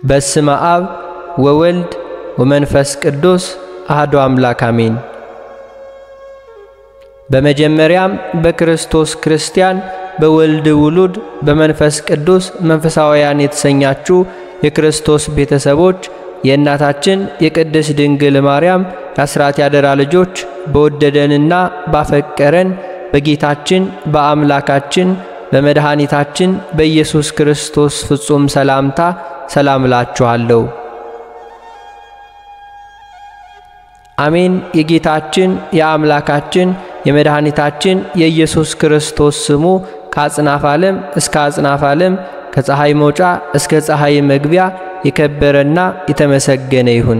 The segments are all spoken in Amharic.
በስመ አብ ወወልድ ወመንፈስ ቅዱስ አሐዱ አምላክ አሜን። በመጀመሪያም በክርስቶስ ክርስቲያን በወልድ ውሉድ በመንፈስ ቅዱስ መንፈሳውያን የተሰኛችሁ የክርስቶስ ቤተሰቦች የእናታችን የቅድስት ድንግል ማርያም የአስራት ያደራ ልጆች በወደደንና ባፈቀረን በጌታችን በአምላካችን በመድኃኒታችን በኢየሱስ ክርስቶስ ፍጹም ሰላምታ ሰላም እላችኋለሁ። አሜን። የጌታችን የአምላካችን የመድኃኒታችን የኢየሱስ ክርስቶስ ስሙ ከአጽናፍ ዓለም እስከ አጽናፍ ዓለም ከፀሐይ መውጫ እስከ ፀሐይ መግቢያ የከበረና የተመሰገነ ይሁን።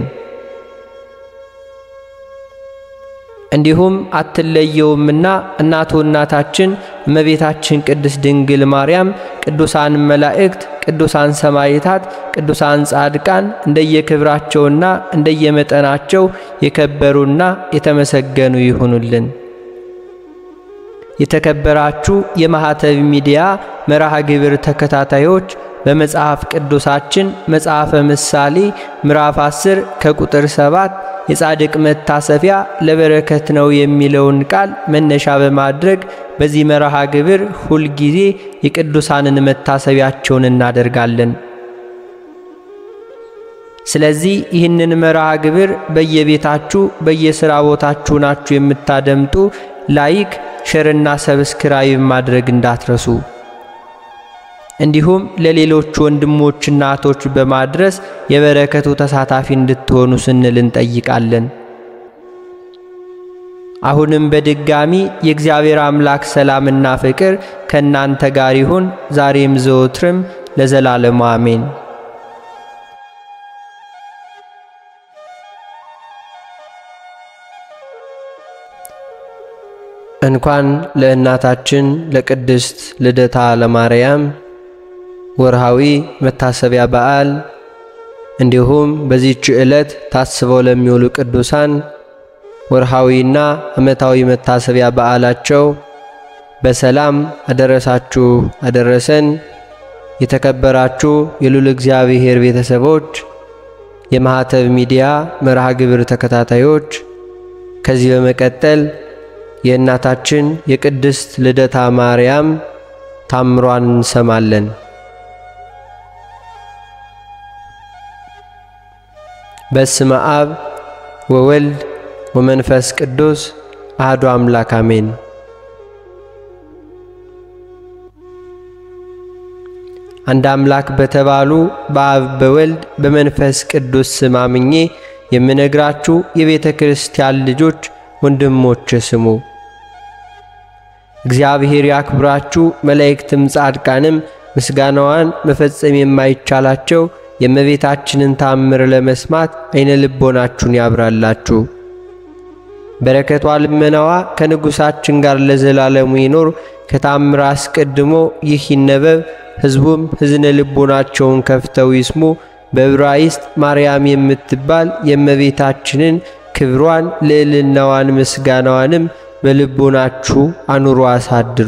እንዲሁም አትለየውምና እናቱ እናታችን እመቤታችን ቅድስት ድንግል ማርያም፣ ቅዱሳን መላእክት፣ ቅዱሳን ሰማዕታት፣ ቅዱሳን ጻድቃን እንደየክብራቸውና እንደየመጠናቸው የከበሩና የተመሰገኑ ይሁኑልን። የተከበራችሁ የማኅተብ ሚዲያ መርሃ ግብር ተከታታዮች በመጽሐፍ ቅዱሳችን መጽሐፈ ምሳሌ ምዕራፍ 10 ከቁጥር 7 የጻድቅ መታሰቢያ ለበረከት ነው የሚለውን ቃል መነሻ በማድረግ በዚህ መርሃ ግብር ሁልጊዜ የቅዱሳንን መታሰቢያቸውን እናደርጋለን። ስለዚህ ይህንን መርሃ ግብር በየቤታችሁ በየሥራ ቦታችሁ ናችሁ የምታደምጡ ላይክ፣ ሸርና ሰብስክራይብ ማድረግ እንዳትረሱ። እንዲሁም ለሌሎች ወንድሞችና እህቶች በማድረስ የበረከቱ ተሳታፊ እንድትሆኑ ስንል እንጠይቃለን። አሁንም በድጋሚ የእግዚአብሔር አምላክ ሰላምና ፍቅር ከእናንተ ጋር ይሁን፣ ዛሬም ዘወትርም ለዘላለሙ አሜን። እንኳን ለእናታችን ለቅድስት ልደታ ለማርያም ወርሃዊ መታሰቢያ በዓል እንዲሁም በዚህች ዕለት ታስበው ለሚውሉ ቅዱሳን ወርሃዊና ዓመታዊ መታሰቢያ በዓላቸው በሰላም አደረሳችሁ አደረሰን። የተከበራችሁ የልዑል እግዚአብሔር ቤተሰቦች፣ የማኅተብ ሚዲያ መርሃ ግብር ተከታታዮች ከዚህ በመቀጠል የእናታችን የቅድስት ልደታ ማርያም ታምሯን እንሰማለን። በስመ አብ ወወልድ ወመንፈስ ቅዱስ አሐዱ አምላክ አሜን። አንድ አምላክ በተባሉ በአብ በወልድ በመንፈስ ቅዱስ ስም አምኜ የምነግራችሁ የቤተ ክርስቲያን ልጆች ወንድሞች ስሙ። እግዚአብሔር ያክብራችሁ፣ መላእክትም ጻድቃንም ምስጋናዋን መፈጸም የማይቻላቸው የእመቤታችንን ታምር ለመስማት አይነ ልቦናችሁን ያብራላችሁ። በረከቷ ልመናዋ ከንጉሣችን ጋር ለዘላለሙ ይኖር። ከታምር አስቀድሞ ይህ ይነበብ፣ ሕዝቡም ሕዝነ ልቦናቸውን ከፍተው ይስሙ። በዕብራይስጥ ማርያም የምትባል የእመቤታችንን ክብሯን ልዕልናዋን ምስጋናዋንም በልቦናችሁ አኑሮ አሳድሩ።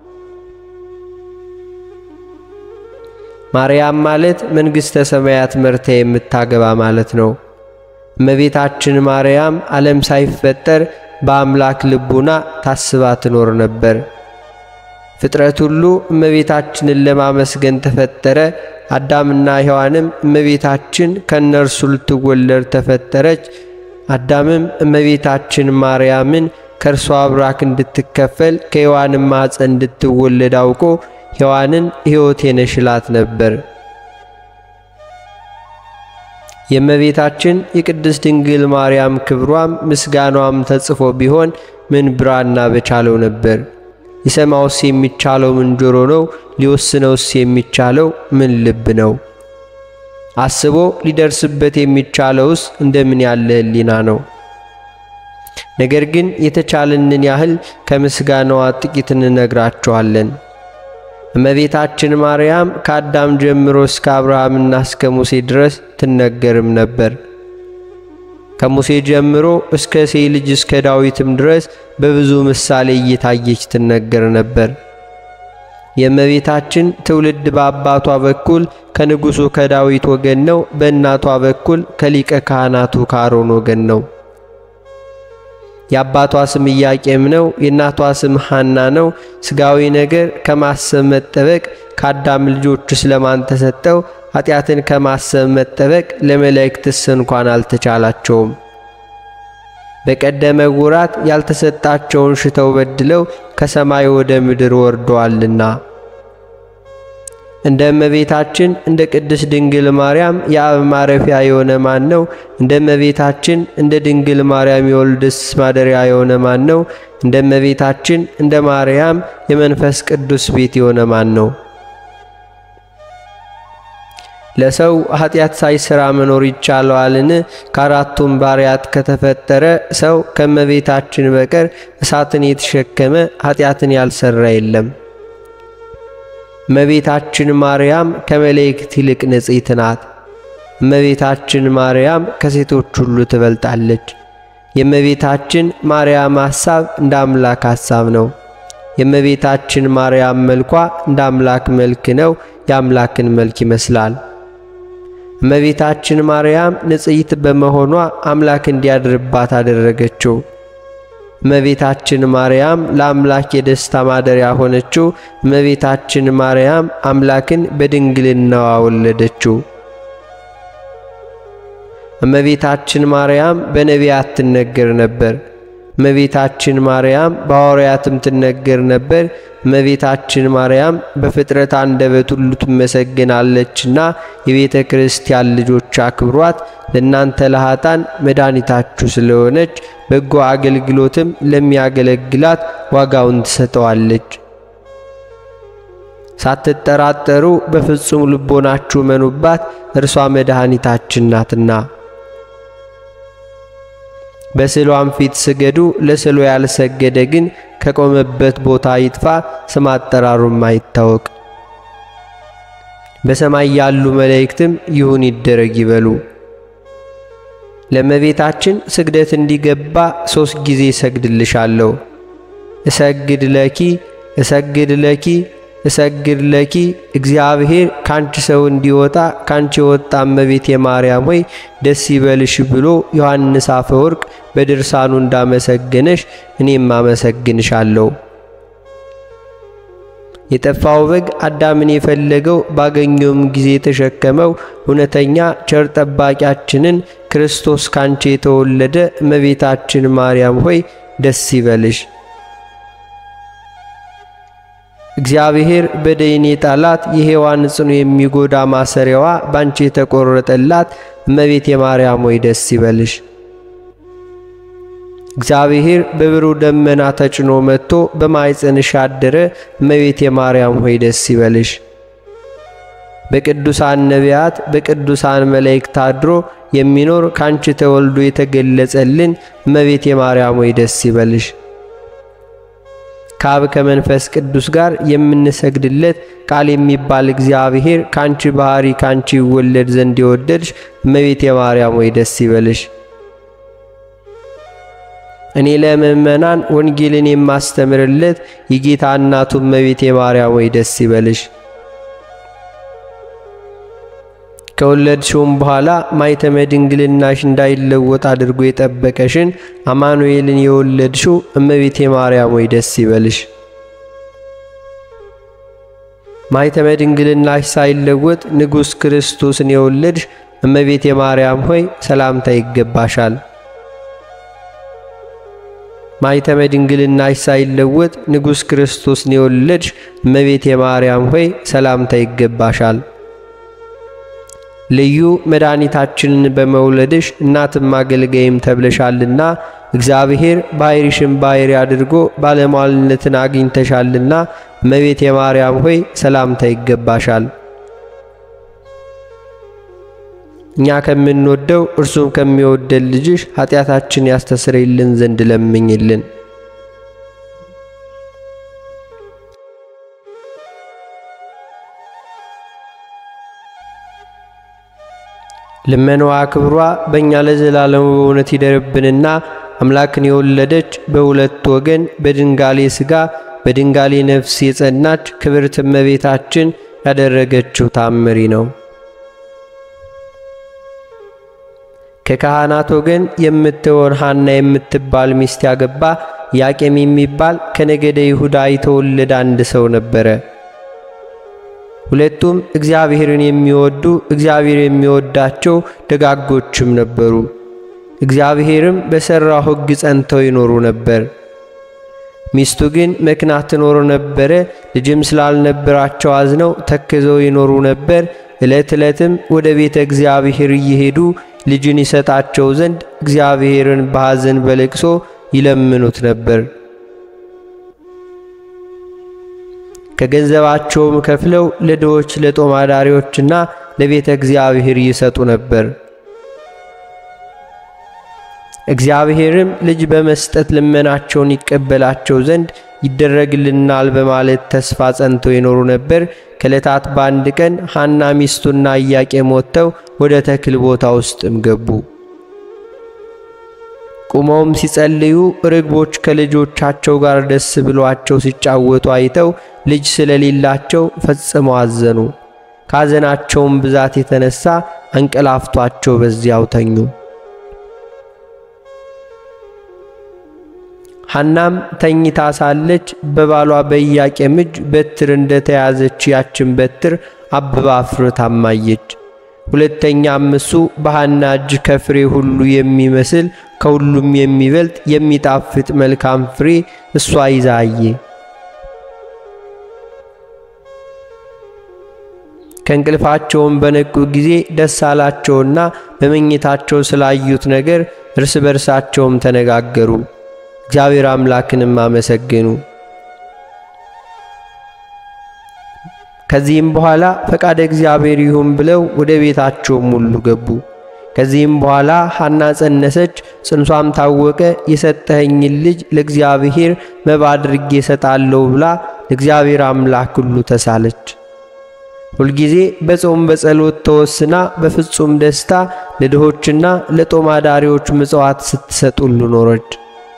ማርያም ማለት መንግሥተ ሰማያት መርታ የምታገባ ማለት ነው። እመቤታችን ማርያም ዓለም ሳይፈጠር በአምላክ ልቡና ታስባ ትኖር ነበር። ፍጥረት ሁሉ እመቤታችንን ለማመስገን ተፈጠረ። አዳምና ሔዋንም እመቤታችን ከእነርሱ ልትወለድ ተፈጠረች። አዳምም እመቤታችን ማርያምን ከእርሷ አብራክ እንድትከፈል ከሔዋንም ማኅፀን እንድትወለድ አውቆ ሔዋንን ሕይወቴ ነሽ ይላት ነበር። የእመቤታችን የቅድስት ድንግል ማርያም ክብሯም ምስጋኗም ተጽፎ ቢሆን ምን ብራና በቻለው ነበር። ሊሰማውስ የሚቻለው ምን ጆሮ ነው? ሊወስነውስ የሚቻለው ምን ልብ ነው? አስቦ ሊደርስበት የሚቻለውስ እንደምን ያለ ሕሊና ነው? ነገር ግን የተቻለንን ያህል ከምስጋናዋ ጥቂት እንነግራቸዋለን። እመቤታችን ማርያም ከአዳም ጀምሮ እስከ አብርሃምና እስከ ሙሴ ድረስ ትነገርም ነበር። ከሙሴ ጀምሮ እስከ እሴይ ልጅ እስከ ዳዊትም ድረስ በብዙ ምሳሌ እየታየች ትነገር ነበር። የእመቤታችን ትውልድ በአባቷ በኩል ከንጉሡ ከዳዊት ወገን ነው። በእናቷ በኩል ከሊቀ ካህናቱ ከአሮን ወገን ነው። የአባቷ ስም ኢያቄም ነው። የእናቷ ስም ሐና ነው። ሥጋዊ ነገር ከማሰብ መጠበቅ ከአዳም ልጆች ስለማን ተሰጠው? ኃጢአትን ከማሰብ መጠበቅ ለመላእክትስ እንኳን አልተቻላቸውም። በቀደመ ወራት ያልተሰጣቸውን ሽተው በድለው ከሰማይ ወደ ምድር ወርደዋልና። እንደ እመቤታችን እንደ ቅድስት ድንግል ማርያም የአብ ማረፊያ የሆነ ማን ነው? እንደ እመቤታችን እንደ ድንግል ማርያም የወልድስ ማደሪያ የሆነ ማን ነው? እንደ እመቤታችን እንደ ማርያም የመንፈስ ቅዱስ ቤት የሆነ ማን ነው? ለሰው ኃጢአት ሳይሰራ መኖር ይቻለዋልን? ከአራቱም ባሪያት ከተፈጠረ ሰው ከእመቤታችን በቀር እሳትን የተሸከመ ኃጢአትን ያልሰራ የለም። እመቤታችን ማርያም ከመላእክት ይልቅ ንጽሕት ናት። እመቤታችን ማርያም ከሴቶች ሁሉ ትበልጣለች። የእመቤታችን ማርያም ሐሳብ እንደ አምላክ ሐሳብ ነው። የእመቤታችን ማርያም መልኳ እንደ አምላክ መልክ ነው። የአምላክን መልክ ይመስላል። እመቤታችን ማርያም ንጽሕት በመሆኗ አምላክ እንዲያድርባት አደረገችው። እመቤታችን ማርያም ለአምላክ የደስታ ማደሪያ ሆነችው። እመቤታችን ማርያም አምላክን በድንግልናዋ ወለደችው። እመቤታችን ማርያም በነቢያት ትነገር ነበር። እመቤታችን ማርያም በሐዋርያትም ትነገር ነበር። እመቤታችን ማርያም በፍጥረት አንደበት ሁሉ ትመሰግናለችና የቤተ ክርስቲያን ልጆች አክብሯት። ለእናንተ ለኃጣን መድኃኒታችሁ ስለሆነች በጎ አገልግሎትም ለሚያገለግላት ዋጋውን ትሰጠዋለች። ሳትጠራጠሩ በፍጹም ልቦናችሁ መኑባት፣ እርሷ መድኃኒታችን ናትና። በስዕሏም ፊት ስገዱ። ለስዕሉ ያልሰገደ ግን ከቆመበት ቦታ ይጥፋ፣ ስም አጠራሩም አይታወቅ። በሰማይ ያሉ መላእክትም ይሁን ይደረግ ይበሉ። ለእመቤታችን ስግደት እንዲገባ ሦስት ጊዜ እሰግድልሻለሁ። እሰግድ ለኪ እሰግድ ለኪ እሰግድ ለኪ እግዚአብሔር ካንቺ ሰው እንዲወጣ ካንቺ የወጣ እመቤቴ ማርያም ሆይ ደስ ይበልሽ ብሎ ዮሐንስ አፈወርቅ በድርሳኑ እንዳመሰገነሽ እኔም አመሰግንሻለሁ። የጠፋው በግ አዳምን የፈለገው ባገኘውም ጊዜ የተሸከመው እውነተኛ ቸር ጠባቂያችንን ክርስቶስ ካንቺ የተወለደ እመቤታችን ማርያም ሆይ ደስ ይበልሽ። እግዚአብሔር በደይኔ ጣላት የሔዋን ጽኑ የሚጎዳ ማሰሪያዋ ባንቺ የተቆረጠላት እመቤቴ ማርያም ሆይ ደስ ይበልሽ። እግዚአብሔር በብሩህ ደመና ተጭኖ መጥቶ በማኅፀንሽ አደረ እመቤቴ ማርያም ሆይ ደስ ይበልሽ። በቅዱሳን ነቢያት በቅዱሳን መላእክት አድሮ የሚኖር ካንቺ ተወልዶ የተገለጸልን እመቤቴ ማርያም ሆይ ደስ ይበልሽ። ከአብ ከመንፈስ ቅዱስ ጋር የምንሰግድለት ቃል የሚባል እግዚአብሔር ካንቺ ባህሪ ካንቺ ይወለድ ዘንድ የወደድሽ እመቤቴ ማርያም ሆይ ደስ ይበልሽ። እኔ ለምእመናን ወንጌልን የማስተምርለት የጌታ እናቱ እመቤቴ ማርያም ሆይ ደስ ይበልሽ። ከወለድሽውም በኋላ ማኅተመ ድንግልናሽ እንዳይለወጥ አድርጎ የጠበቀሽን አማኑኤልን የወለድሽው እመቤቴ ማርያም ሆይ ደስ ይበልሽ። ማኅተመ ድንግልናሽ ሳይለወጥ ንጉሥ ክርስቶስን የወለድሽ እመቤቴ ማርያም ሆይ ሰላምታ ይገባሻል። ማኅተመ ድንግልናሽ ሳይለወጥ ንጉሥ ክርስቶስን የወለድሽ እመቤቴ ማርያም ሆይ ሰላምታ ይገባሻል። ልዩ መድኃኒታችንን በመውለድሽ እናትም አገልጋይም ተብለሻልና እግዚአብሔር ባሕርይሽን ባሕርይ አድርጎ ባለሟልነትን አግኝተሻልና እመቤቴ ማርያም ሆይ ሰላምታ ይገባሻል። እኛ ከምንወደው እርሱም ከሚወደን ልጅሽ ኃጢአታችን ያስተሰርይልን ዘንድ ለምኝልን። ልመናዋ ክብሯ በእኛ ለዘላለሙ በእውነት ይደርብንና አምላክን የወለደች በሁለት ወገን በድንጋሌ ሥጋ በድንጋሌ ነፍስ የጸናች ክብርት እመቤታችን ያደረገችው ታምሪ ነው። ከካህናት ወገን የምትሆን ሐና የምትባል ሚስት ያገባ ያቄም የሚባል ከነገደ ይሁዳ የተወለደ አንድ ሰው ነበረ። ሁለቱም እግዚአብሔርን የሚወዱ እግዚአብሔር የሚወዳቸው ደጋጎችም ነበሩ። እግዚአብሔርም በሠራው ሕግ ጸንተው ይኖሩ ነበር። ሚስቱ ግን መክና ትኖር ነበረ። ልጅም ስላልነበራቸው አዝነው ተክዘው ይኖሩ ነበር። ዕለት ዕለትም ወደ ቤተ እግዚአብሔር እየሄዱ ልጅን ይሰጣቸው ዘንድ እግዚአብሔርን በሐዘን በለቅሶ ይለምኑት ነበር። ከገንዘባቸውም ከፍለው ለድሆች ለጦም አዳሪዎችና ለቤተ እግዚአብሔር ይሰጡ ነበር። እግዚአብሔርም ልጅ በመስጠት ልመናቸውን ይቀበላቸው ዘንድ ይደረግልናል በማለት ተስፋ ጸንተው ይኖሩ ነበር። ከዕለታት በአንድ ቀን ሐና ሚስቱና ኢያቄም ወጥተው ወደ ተክል ቦታ ውስጥም ገቡ። ቁመውም ሲጸልዩ ርግቦች ከልጆቻቸው ጋር ደስ ብሏቸው ሲጫወቱ አይተው ልጅ ስለሌላቸው ፈጽመው አዘኑ። ካዘናቸውም ብዛት የተነሳ አንቀላፍቷቸው በዚያው ተኙ። ሐናም ተኝታ ሳለች በባሏ በኢያቄም እጅ በትር እንደተያዘች ያችን በትር አብባ አፍርታም አየች። ሁለተኛም እሱ በሐና እጅ ከፍሬ ሁሉ የሚመስል ከሁሉም የሚበልጥ የሚጣፍጥ መልካም ፍሬ እሷ ይዛ አየ። ከእንቅልፋቸውም በነቁ ጊዜ ደስ አላቸውና በመኝታቸው ስላዩት ነገር እርስ በርሳቸውም ተነጋገሩ። እግዚአብሔር አምላክንም አመሰገኑ። ከዚህም በኋላ ፈቃደ እግዚአብሔር ይሁን ብለው ወደ ቤታቸውም ሁሉ ገቡ። ከዚህም በኋላ ሐና ጸነሰች፣ ጽንሷም ታወቀ። የሰጠኸኝን ልጅ ለእግዚአብሔር መባ አድርጌ እሰጣለሁ ብላ ለእግዚአብሔር አምላክ ሁሉ ተሳለች። ሁልጊዜ በጾም በጸሎት ተወስና በፍጹም ደስታ ለድሆችና ለጦም አዳሪዎች ምጽዋት ስትሰጥ ሁሉ ኖረች።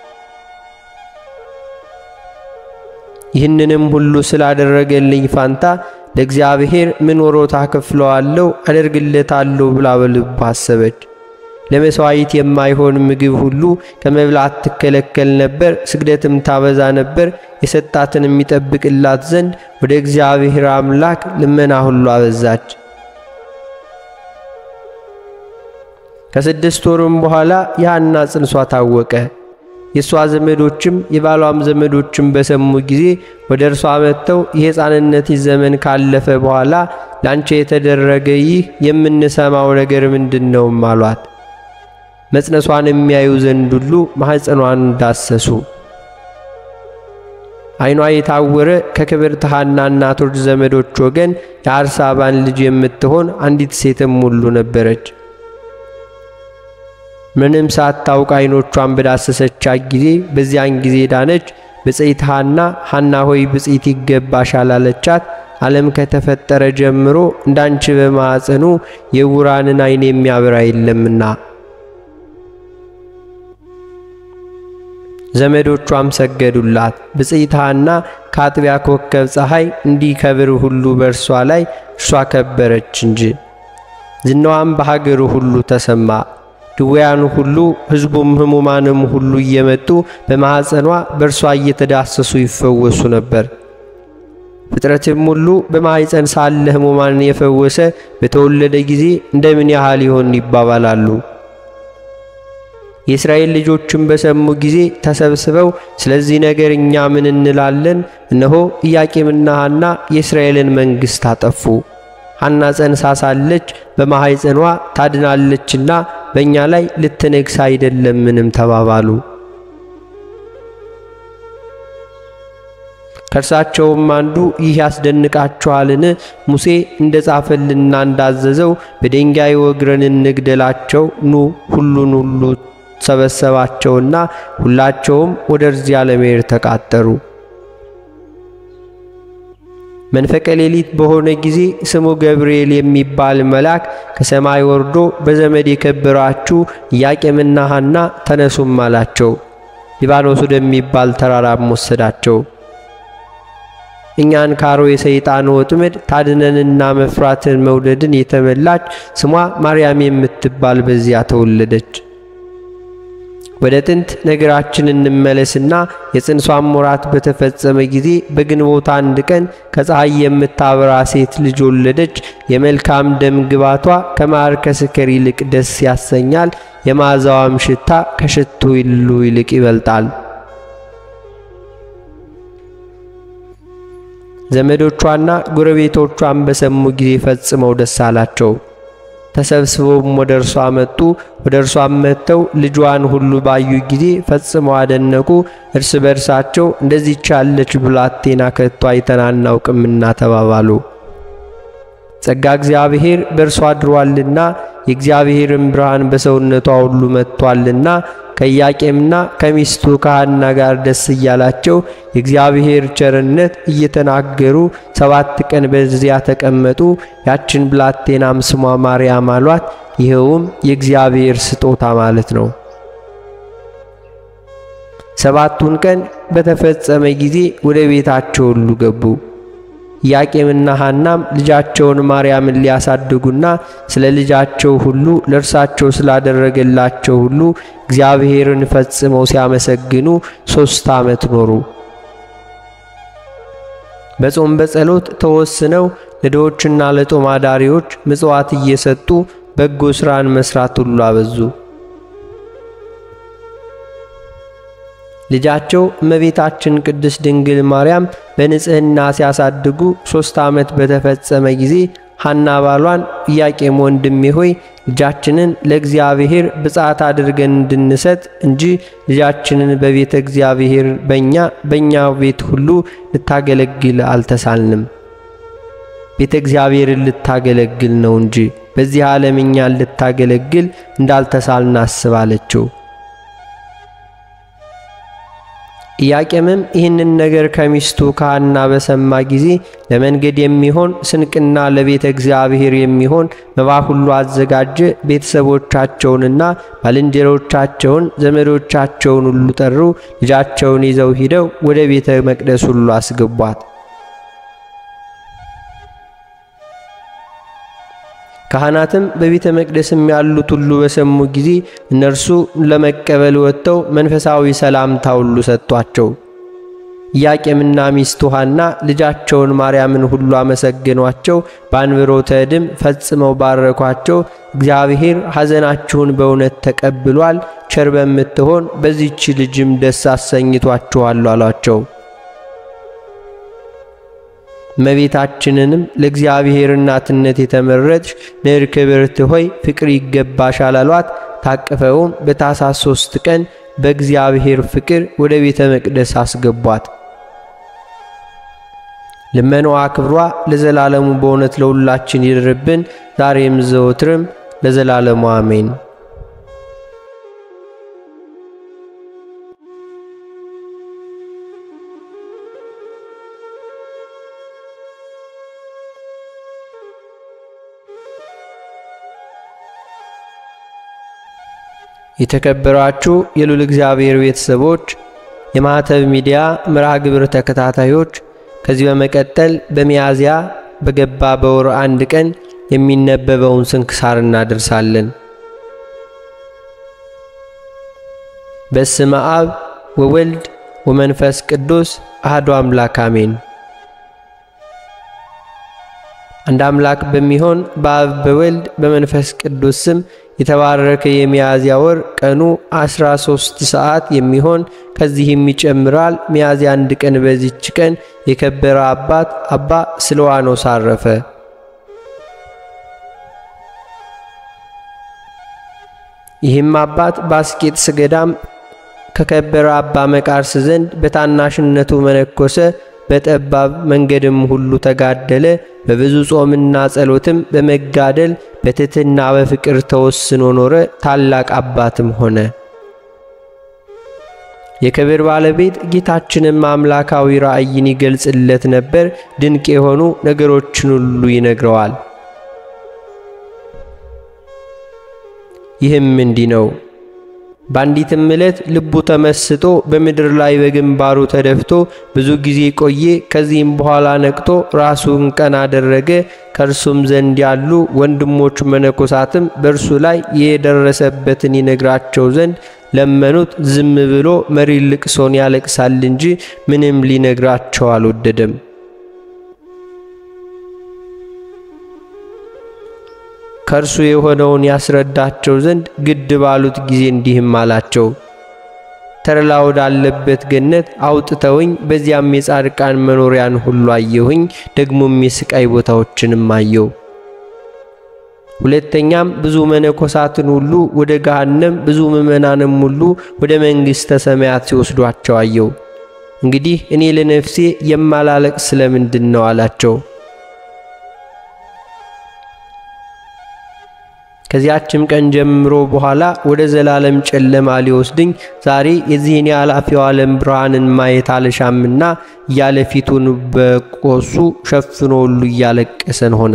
ይህንንም ሁሉ ስላደረገልኝ ፋንታ ለእግዚአብሔር ምን ወሮታ ከፍለዋለሁ አደርግለታለሁ ብላ በልብ አሰበች። ለመሥዋዕት የማይሆን ምግብ ሁሉ ከመብላት ትከለከል ነበር፣ ስግደትም ታበዛ ነበር። የሰጣትን የሚጠብቅላት ዘንድ ወደ እግዚአብሔር አምላክ ልመና ሁሉ አበዛች። ከስድስት ወሩም በኋላ የሐና ጽንሷ ታወቀ። የእሷ ዘመዶችም የባሏም ዘመዶችም በሰሙ ጊዜ ወደ እርሷ መጥተው የሕፃንነትሽ ዘመን ካለፈ በኋላ ላንቺ የተደረገ ይህ የምንሰማው ነገር ምንድን ነውም አሏት። መጽነሷን የሚያዩ ዘንድ ሁሉ ማኅፀኗን ዳሰሱ። ዓይኗ የታወረ ከክብርት ሐና እናቶች ዘመዶች ወገን የአርሳባን ልጅ የምትሆን አንዲት ሴትም ሁሉ ነበረች። ምንም ሳታውቅ ዓይኖቿን በዳሰሰቻት ጊዜ በዚያን ጊዜ ዳነች። ብፅዕት ሐና ሐና ሆይ ብፅዕት ይገባሻል አለቻት። ዓለም ከተፈጠረ ጀምሮ እንዳንቺ በማዕፀኑ የዕውራንን ዓይን የሚያበራ የለምና። ዘመዶቿም ሰገዱላት። ብፅዕት ሐና ከአጥቢያ ኮከብ ፀሐይ እንዲከብር ሁሉ በእርሷ ላይ እርሷ ከበረች እንጂ። ዝናዋም በሀገሩ ሁሉ ተሰማ። ድውያኑ ሁሉ ሕዝቡም ሕሙማንም ሁሉ እየመጡ በማኅፀኗ በእርሷ እየተዳሰሱ ይፈወሱ ነበር። ፍጥረትም ሁሉ በማኅፀን ሳለ ሕሙማንን የፈወሰ በተወለደ ጊዜ እንደምን ያህል ይሆን ይባባላሉ። የእስራኤል ልጆችም በሰሙ ጊዜ ተሰብስበው ስለዚህ ነገር እኛ ምን እንላለን? እነሆ ኢያቄምና ሐና የእስራኤልን መንግሥት አጠፉ። ሐና ጸንሳ ሳለች በማኅፀኗ ታድናለችና በእኛ ላይ ልትነግስ አይደለምንም ተባባሉ። ከእርሳቸውም አንዱ ይህ ያስደንቃችኋልን? ሙሴ እንደ ጻፈልና እንዳዘዘው በድንጋይ ወግረን እንግደላቸው። ኑ ሁሉን ሁሉ ሰበሰባቸውና ሁላቸውም ወደ እርዚያ ለመሄድ ተቃጠሩ። መንፈቀ ሌሊት በሆነ ጊዜ ስሙ ገብርኤል የሚባል መልአክ ከሰማይ ወርዶ በዘመድ የከበራችሁ ኢያቄምና ሐና ተነሱም አላቸው። ሊባኖስ ወደሚባል ተራራም ወሰዳቸው። እኛን ካሮ የሰይጣን ወጥመድ ታድነንና መፍራትን መውደድን የተመላች ስሟ ማርያም የምትባል በዚያ ተወለደች። ወደ ጥንት ነገራችን እንመለስና የጽንሷን ወራት በተፈጸመ ጊዜ በግንቦት አንድ ቀን ከፀሐይ የምታበራ ሴት ልጅ ወለደች። የመልካም ደም ግባቷ ከማር ከስከር ይልቅ ደስ ያሰኛል። የመዓዛዋም ሽታ ከሽቱ ሁሉ ይልቅ ይበልጣል። ዘመዶቿና ጎረቤቶቿን በሰሙ ጊዜ ፈጽመው ደስ አላቸው። ተሰብስበውም ወደ እርሷ መጡ። ወደ እርሷም መጥተው ልጇን ሁሉ ባዩ ጊዜ ፈጽመው አደነቁ። እርስ በርሳቸው እንደዚህች ያለች ብላቴና ከቶ አይተን አናውቅምና ተባባሉ። ጸጋ እግዚአብሔር በእርሷ አድሯልና የእግዚአብሔርን ብርሃን በሰውነቷ ሁሉ መጥቷልና ከኢያቄምና ከሚስቱ ከሐና ጋር ደስ እያላቸው የእግዚአብሔር ቸርነት እየተናገሩ ሰባት ቀን በዚያ ተቀመጡ። ያችን ብላቴናም ስሟ ማርያም አሏት። ይኸውም የእግዚአብሔር ስጦታ ማለት ነው። ሰባቱን ቀን በተፈጸመ ጊዜ ወደ ቤታቸው ሁሉ ገቡ። ኢያቄምና ሐናም ልጃቸውን ማርያምን ሊያሳድጉና ስለ ልጃቸው ሁሉ ለእርሳቸው ስላደረገላቸው ሁሉ እግዚአብሔርን ፈጽመው ሲያመሰግኑ ሦስት ዓመት ኖሩ። በጾም በጸሎት ተወስነው ለድሆችና ለጦም አዳሪዎች ምጽዋት እየሰጡ በጎ ሥራን መሥራት ሁሉ አበዙ። ልጃቸው እመቤታችን ቅድስት ድንግል ማርያም በንጽሕና ሲያሳድጉ ሦስት ዓመት በተፈጸመ ጊዜ ሐና ባሏን ኢያቄም ወንድሜ ሆይ ልጃችንን ለእግዚአብሔር ብፅዓት አድርገን እንድንሰጥ እንጂ ልጃችንን በቤተ እግዚአብሔር በእኛ በእኛ ቤት ሁሉ ልታገለግል አልተሳልንም። ቤተ እግዚአብሔርን ልታገለግል ነው እንጂ በዚህ ዓለም እኛን ልታገለግል እንዳልተሳልን አስባለችው። ኢያቄምም ይህንን ነገር ከሚስቱ ከሐና በሰማ ጊዜ ለመንገድ የሚሆን ስንቅና ለቤተ እግዚአብሔር የሚሆን መባ ሁሉ አዘጋጀ። ቤተሰቦቻቸውንና ባልንጀሮቻቸውን ዘመዶቻቸውን ሁሉ ጠሩ። ልጃቸውን ይዘው ሂደው ወደ ቤተ መቅደስ ሁሉ አስገቧት። ካህናትም በቤተ መቅደስም ያሉት ሁሉ በሰሙ ጊዜ እነርሱ ለመቀበል ወጥተው መንፈሳዊ ሰላምታ ሁሉ ሰጥቷቸው። ኢያቄምና ሚስቱ ሐና ልጃቸውን ማርያምን ሁሉ አመሰገኗቸው። በአንብሮተ እድም ፈጽመው ባረኳቸው። እግዚአብሔር ሐዘናችሁን በእውነት ተቀብሏል፣ ቸር በምትሆን በዚች ልጅም ደስ አሰኝቷችኋል አሏቸው። እመቤታችንንም ለእግዚአብሔር እናትነት የተመረጥሽ ንር ክብርት ሆይ ፍቅር ይገባሻል አሏት። ታቅፈውም በታኅሳስ ሦስት ቀን በእግዚአብሔር ፍቅር ወደ ቤተ መቅደስ አስገቧት። ልመናዋ ክብሯ ለዘላለሙ በእውነት ለሁላችን ይድርብን፣ ዛሬም ዘወትርም ለዘላለሙ አሜን። የተከበራችሁ የልዑል እግዚአብሔር ቤተሰቦች፣ የማኅተብ ሚዲያ መርሃ ግብር ተከታታዮች ከዚህ በመቀጠል በሚያዝያ በገባ በወር አንድ ቀን የሚነበበውን ስንክሳር እናደርሳለን። በስመ አብ ወወልድ ወመንፈስ ቅዱስ አሐዱ አምላክ አሜን። አንድ አምላክ በሚሆን በአብ በወልድ በመንፈስ ቅዱስ ስም የተባረከ የሚያዝያ ወር ቀኑ 13 ሰዓት የሚሆን ከዚህም ይጨምራል። ሚያዝያ አንድ ቀን በዚች ቀን የከበረ አባት አባ ስልዋኖስ አረፈ። ይህም አባት በአስቄጥስ ገዳም ከከበረ አባ መቃርስ ዘንድ በታናሽነቱ መነኮሰ። በጠባብ መንገድም ሁሉ ተጋደለ። በብዙ ጾምና ጸሎትም በመጋደል በትሕትና በፍቅር ተወስኖ ኖረ። ታላቅ አባትም ሆነ። የክብር ባለቤት ጌታችንም አምላካዊ ራእይን ይገልጽለት ነበር። ድንቅ የሆኑ ነገሮችን ሁሉ ይነግረዋል። ይህም እንዲህ ነው። በአንዲትም ዕለት ልቡ ተመስጦ በምድር ላይ በግንባሩ ተደፍቶ ብዙ ጊዜ ቆየ። ከዚህም በኋላ ነቅቶ ራሱን ቀና አደረገ። ከእርሱም ዘንድ ያሉ ወንድሞቹ መነኮሳትም በእርሱ ላይ የደረሰበትን ይነግራቸው ዘንድ ለመኑት። ዝም ብሎ መሪር ልቅሶን ያለቅሳል እንጂ ምንም ሊነግራቸው አልወደደም። ከእርሱ የሆነውን ያስረዳቸው ዘንድ ግድ ባሉት ጊዜ እንዲህም አላቸው። ተድላ ወዳለበት ገነት አውጥተውኝ በዚያም የጻድቃን መኖሪያን ሁሉ አየሁኝ። ደግሞም የስቃይ ቦታዎችንም አየው። ሁለተኛም ብዙ መነኮሳትን ሁሉ ወደ ገሃነም፣ ብዙ ምዕመናንም ሁሉ ወደ መንግሥተ ሰማያት ሲወስዷቸው አየው። እንግዲህ እኔ ለነፍሴ የማላለቅስ ስለምንድን ነው አላቸው። ከዚያችም ቀን ጀምሮ በኋላ ወደ ዘላለም ጨለማ ሊወስድኝ ዛሬ የዚህን የኃላፊው ዓለም ብርሃንን ማየት አልሻምና እያለ ፊቱን በቆሱ ሸፍኖ ሁሉ እያለቀሰን ሆነ።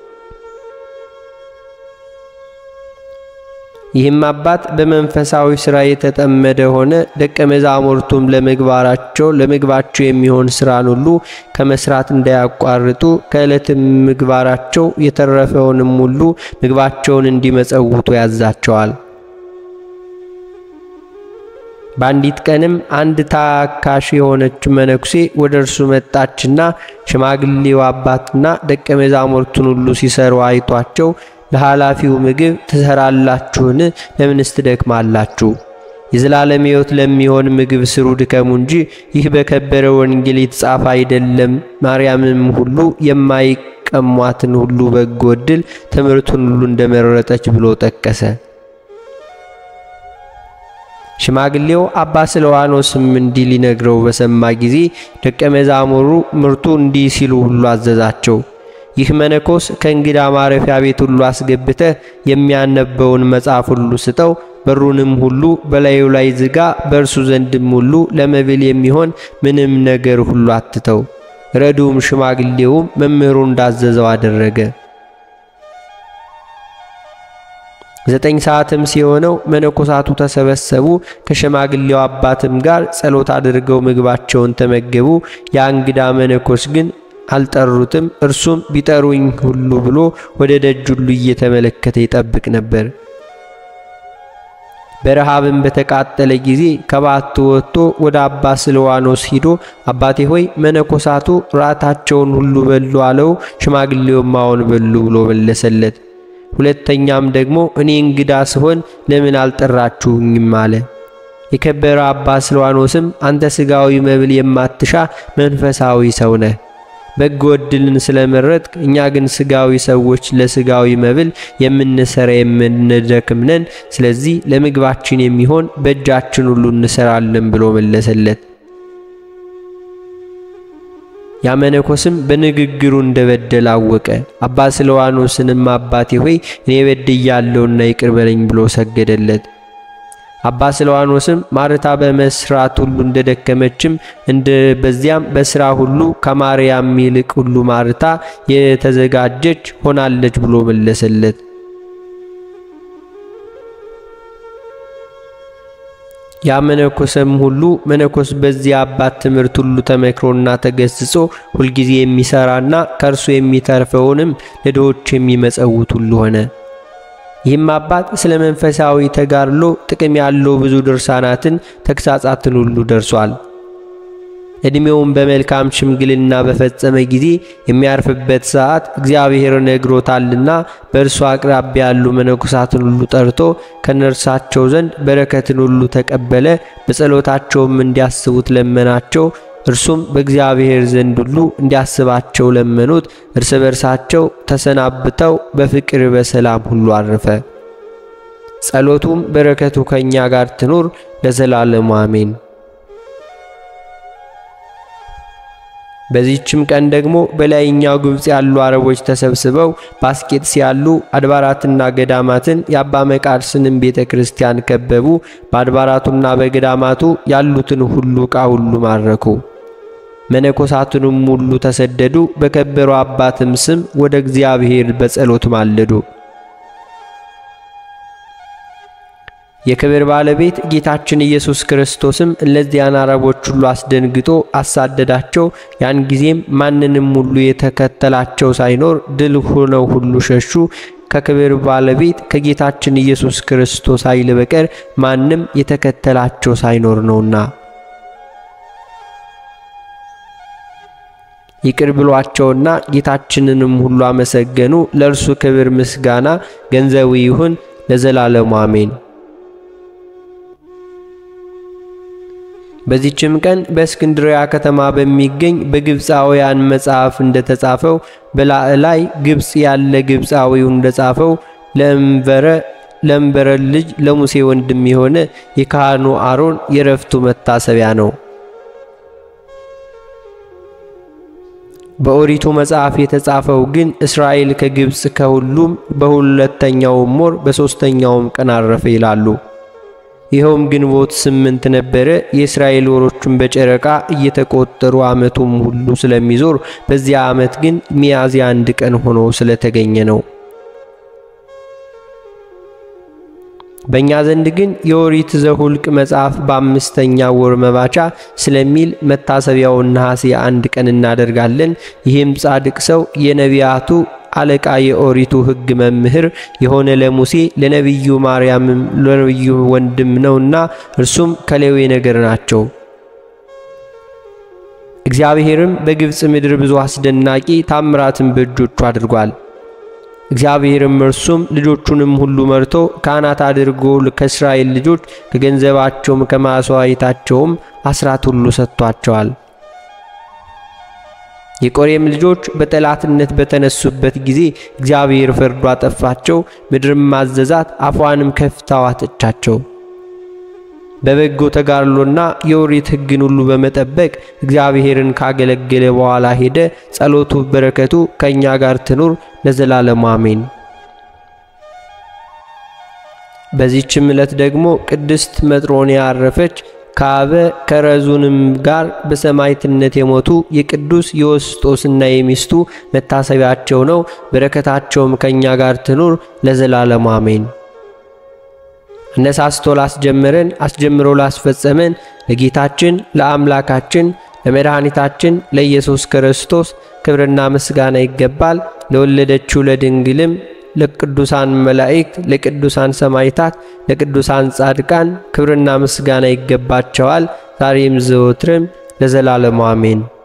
ይህም አባት በመንፈሳዊ ሥራ የተጠመደ ሆነ። ደቀ መዛሙርቱም ለምግባራቸው ለምግባቸው የሚሆን ሥራን ሁሉ ከመስራት እንዳያቋርጡ ከዕለትም ምግባራቸው የተረፈውንም ሁሉ ምግባቸውን እንዲመጸውቱ ያዛቸዋል። በአንዲት ቀንም አንድ ታካሽ የሆነች መነኩሴ ወደ እርሱ መጣችና ሽማግሌው አባትና ደቀ መዛሙርቱን ሁሉ ሲሰሩ አይቷቸው ለኃላፊው ምግብ ትሰራላችሁን? ለምንስ ትደክማላችሁ? የዘላለም ሕይወት ለሚሆን ምግብ ስሩ ድከሙ እንጂ ይህ በከበረ ወንጌል የተጻፈ አይደለም። ማርያምም ሁሉ የማይቀሟትን ሁሉ በጎ ዕድል ትምህርቱን ሁሉ እንደመረጠች ብሎ ጠቀሰ። ሽማግሌው አባ ስለዋኖስም እንዲህ ሊነግረው በሰማ ጊዜ ደቀ መዛሙሩ ምርቱ እንዲህ ሲሉ ሁሉ አዘዛቸው። ይህ መነኮስ ከእንግዳ ማረፊያ ቤት ሁሉ አስገብተህ የሚያነበውን መጽሐፍ ሁሉ ስጠው፣ በሩንም ሁሉ በላዩ ላይ ዝጋ፣ በእርሱ ዘንድም ሁሉ ለመብል የሚሆን ምንም ነገር ሁሉ አትተው። ረዱም ሽማግሌውም መምህሩ እንዳዘዘው አደረገ። ዘጠኝ ሰዓትም ሲሆነው መነኮሳቱ ተሰበሰቡ። ከሽማግሌው አባትም ጋር ጸሎት አድርገው ምግባቸውን ተመገቡ። ያ እንግዳ መነኮስ ግን አልጠሩትም። እርሱም ቢጠሩኝ ሁሉ ብሎ ወደ ደጅ ሁሉ እየተመለከተ ይጠብቅ ነበር። በረሃብም በተቃጠለ ጊዜ ከባቱ ወጥቶ ወደ አባ ስልዋኖስ ሂዶ አባቴ ሆይ መነኮሳቱ ራታቸውን ሁሉ በሉ አለው። ሽማግሌውም አዎን በሉ ብሎ መለሰለት። ሁለተኛም ደግሞ እኔ እንግዳ ስሆን ለምን አልጠራችሁኝም አለ። የከበረ አባ ስልዋኖስም አንተ ሥጋዊ መብል የማትሻ መንፈሳዊ ሰው ነህ በጎ ዕድልን ስለመረጥክ፣ እኛ ግን ሥጋዊ ሰዎች ለሥጋዊ መብል የምንሰራ የምንደክም ነን። ስለዚህ ለምግባችን የሚሆን በእጃችን ሁሉ እንሰራለን ብሎ መለሰለት። ያመነኮስም በንግግሩ እንደበደል አወቀ። አባ ስልዋኖስንም አባቴ ሆይ እኔ በድያለሁና ይቅር በለኝ ብሎ ሰገደለት። አባ ስልዋኖስም ማርታ በመስራት ሁሉ እንደደከመችም እንደ በዚያም በስራ ሁሉ ከማርያም ይልቅ ሁሉ ማርታ የተዘጋጀች ሆናለች ብሎ መለሰለት። ያ መነኮሰም ሁሉ መነኮስ በዚህ አባት ትምህርት ሁሉ ተመክሮና ተገስጾ ሁልጊዜ የሚሰራና ከእርሱ የሚተርፈውንም ለድሆች የሚመጸውት ሁሉ ሆነ። ይህም አባት ስለ መንፈሳዊ ተጋድሎ ጥቅም ያለው ብዙ ድርሳናትን ተግሳጻትን ሁሉ ደርሷል። ዕድሜውን በመልካም ሽምግልና በፈጸመ ጊዜ የሚያርፍበት ሰዓት እግዚአብሔር ነግሮታልና በእርሱ አቅራቢያ ያሉ መነኮሳትን ሁሉ ጠርቶ ከነርሳቸው ዘንድ በረከትን ሁሉ ተቀበለ። በጸሎታቸውም እንዲያስቡት ለመናቸው። እርሱም በእግዚአብሔር ዘንድ ሁሉ እንዲያስባቸው ለመኑት። እርስ በርሳቸው ተሰናብተው በፍቅር በሰላም ሁሉ አረፈ። ጸሎቱም በረከቱ ከእኛ ጋር ትኑር ለዘላለሙ አሜን። በዚህችም ቀን ደግሞ በላይኛው ግብፅ ያሉ አረቦች ተሰብስበው በአስቄጥስ ያሉ አድባራትና ገዳማትን የአባ መቃርስንም ቤተ ክርስቲያን ከበቡ። በአድባራቱና በገዳማቱ ያሉትን ሁሉ ዕቃ ሁሉ ማረኩ። መነኮሳቱንም ሁሉ ተሰደዱ። በከበሩ አባትም ስም ወደ እግዚአብሔር በጸሎት ማለዱ። የክብር ባለቤት ጌታችን ኢየሱስ ክርስቶስም እነዚያን አረቦች ሁሉ አስደንግጦ አሳደዳቸው። ያን ጊዜም ማንንም ሁሉ የተከተላቸው ሳይኖር ድል ሆነው ሁሉ ሸሹ። ከክብር ባለቤት ከጌታችን ኢየሱስ ክርስቶስ ኃይል በቀር ማንም የተከተላቸው ሳይኖር ነውና ይቅር ብሏቸውና ጌታችንንም ሁሉ አመሰገኑ። ለእርሱ ክብር ምስጋና ገንዘቡ ይሁን ለዘላለሙ አሜን። በዚችም ቀን በእስክንድርያ ከተማ በሚገኝ በግብፃውያን መጽሐፍ እንደተጻፈው በላዕላይ ግብፅ ያለ ግብፃዊው እንደጻፈው ለእንበረ ለእንበረ ልጅ ለሙሴ ወንድም የሆነ የካህኑ አሮን የረፍቱ መታሰቢያ ነው። በኦሪቱ መጽሐፍ የተጻፈው ግን እስራኤል ከግብፅ ከሁሉም በሁለተኛውም ወር በሦስተኛውም ቀን አረፈ ይላሉ። ይኸውም ግንቦት ስምንት ነበረ። የእስራኤል ወሮቹን በጨረቃ እየተቆጠሩ ዓመቱም ሁሉ ስለሚዞር በዚያ ዓመት ግን ሚያዝያ አንድ ቀን ሆኖ ስለተገኘ ነው። በእኛ ዘንድ ግን የኦሪት ዘሁልቅ መጽሐፍ በአምስተኛ ወር መባቻ ስለሚል መታሰቢያውን ነሐሴ አንድ ቀን እናደርጋለን። ይህም ጻድቅ ሰው የነቢያቱ አለቃ የኦሪቱ ሕግ መምህር የሆነ ለሙሴ ለነቢዩ ማርያምም ለነቢዩ ወንድም ነውና እርሱም ከሌዊ ነገር ናቸው። እግዚአብሔርም በግብፅ ምድር ብዙ አስደናቂ ታምራትን በእጆቹ አድርጓል። እግዚአብሔርም እርሱም ልጆቹንም ሁሉ መርቶ ካህናት አድርጎ ከእስራኤል ልጆች ከገንዘባቸውም ከማሥዋዕታቸውም አስራት ሁሉ ሰጥቷቸዋል። የቆሬም ልጆች በጠላትነት በተነሱበት ጊዜ እግዚአብሔር ፈርዶ አጠፋቸው። ምድርም ማዘዛት፣ አፏንም ከፍታ ዋጠቻቸው። በበጎ ተጋድሎና የኦሪት ሕግን ሁሉ በመጠበቅ እግዚአብሔርን ካገለገለ በኋላ ሄደ። ጸሎቱ በረከቱ ከእኛ ጋር ትኑር ለዘላለሙ አሜን። በዚህችም ዕለት ደግሞ ቅድስት መጥሮንያ አረፈች። ከአበ ከረዙንም ጋር በሰማዕትነት የሞቱ የቅዱስ የወስጦስና የሚስቱ መታሰቢያቸው ነው። በረከታቸውም ከእኛ ጋር ትኑር ለዘላለሙ አሜን። አነሳስቶ ላስጀመረን አስጀምሮ ላስፈጸመን ለጌታችን ለአምላካችን ለመድኃኒታችን ለኢየሱስ ክርስቶስ ክብርና ምስጋና ይገባል። ለወለደችው ለድንግልም ለቅዱሳን መላእክት፣ ለቅዱሳን ሰማዕታት፣ ለቅዱሳን ጻድቃን ክብርና ምስጋና ይገባቸዋል፣ ዛሬም ዘወትርም ለዘላለሙ አሜን።